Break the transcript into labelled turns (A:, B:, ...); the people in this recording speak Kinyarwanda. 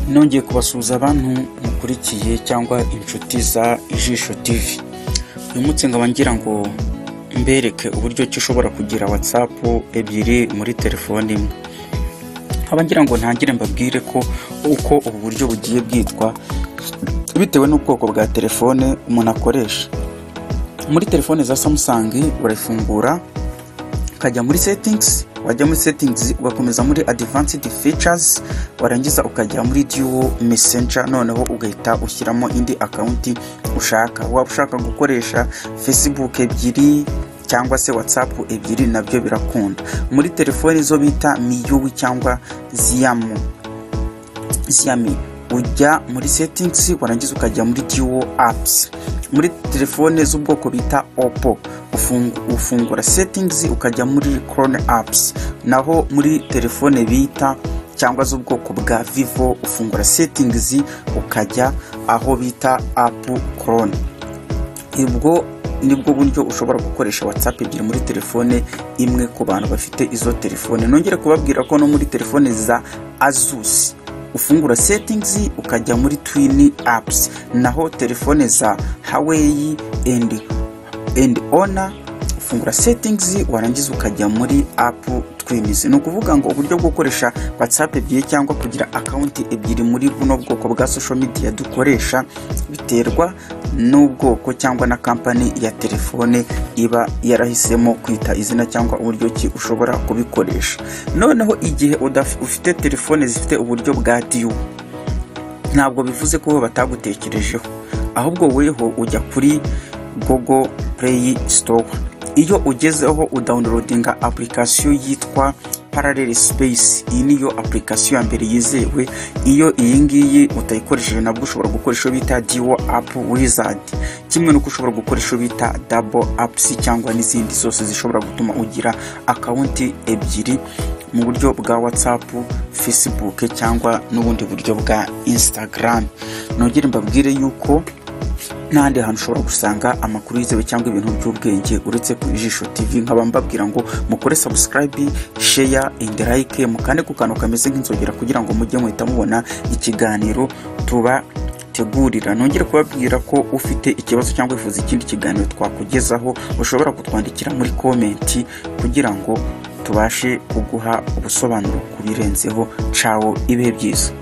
A: nongeye kubasuhuza abantu mukurikiye cyangwa inshuti za ijisho TV uyu munsi nkaba ngira ngo mbereke uburyo ki ushobora kugira watsapu ebyiri muri telefone imwe nkaba ngira ngo ntangire mbabwire ko uko ubu buryo bugiye bwitwa bitewe n'ubwoko bwa telefone umuntu akoresha muri telefone za Samsung urayifungura ukajya muri settings wajya muri settings ugakomeza muri advanced features warangiza ukajya muri duo messenger noneho ugahita ushyiramo indi akaunti ushaka waba ushaka gukoresha facebook ebyiri cyangwa se whatsapp ebyiri nabyo birakunda muri telefoni zo bita miyuwi cyangwa ziyamu ziyami ujya muri settings warangiza ukajya muri duo apps muri telefone z'ubwoko bita oppo ufungura settings ukajya muri chrome apps naho muri telefone bita cyangwa z'ubwoko bwa vivo ufungura settings ukajya aho bita app chrome ubwo nibwo buryo ushobora gukoresha whatsapp ebyiri muri telefone imwe ku bantu bafite izo telefone nongere kubabwira ko no muri telefone za asus ufungura settings ukajya muri twin apps naho telefone za hawaii and and ona ufungura settings warangiza ukajya muri app twiniz ni ukuvuga ngo uburyo bwo gukoresha whatsapp ebyiri cyangwa kugira akawunti ebyiri muri buno bwoko bwa social media dukoresha biterwa n'ubwoko cyangwa na kampani ya telefone iba yarahisemo kwita izina cyangwa uburyo ki ushobora kubikoresha noneho igihe ufite telefone zifite uburyo bwa diyu ntabwo bivuze ko batagutekerejeho ahubwo weho ujya kuri Google Play Store. Iyo ugezeho udownloadinga application yitwa Parallel Space. Iyi niyo application ya mbere yizewe. Iyo iyi ngiyi utayikoresheje nabwo ushobora gukoresha bita Duo App Wizard. Kimwe nuko ushobora gukoresha bita Double Apps cyangwa n'izindi zose zishobora gutuma ugira akaunti ebyiri mu buryo bwa WhatsApp, Facebook cyangwa n'ubundi buryo bwa Instagram. Nongere mbabwire yuko n'ahandi hantu ushobora gusanga amakuru yizewe cyangwa ibintu by'ubwenge uretse ku ijisho tv nkaba mbabwira ngo mukore subscribe share and like mukande ku kantu kameze nk'inzogera kugira ngo mujye muhita mubona ikiganiro tuba tegurira nongere kubabwira ko ufite ikibazo cyangwa wifuza ikindi kiganiro twakugezaho ushobora kutwandikira muri komenti kugira ngo tubashe kuguha ubusobanuro ku birenzeho cawo ibihe byiza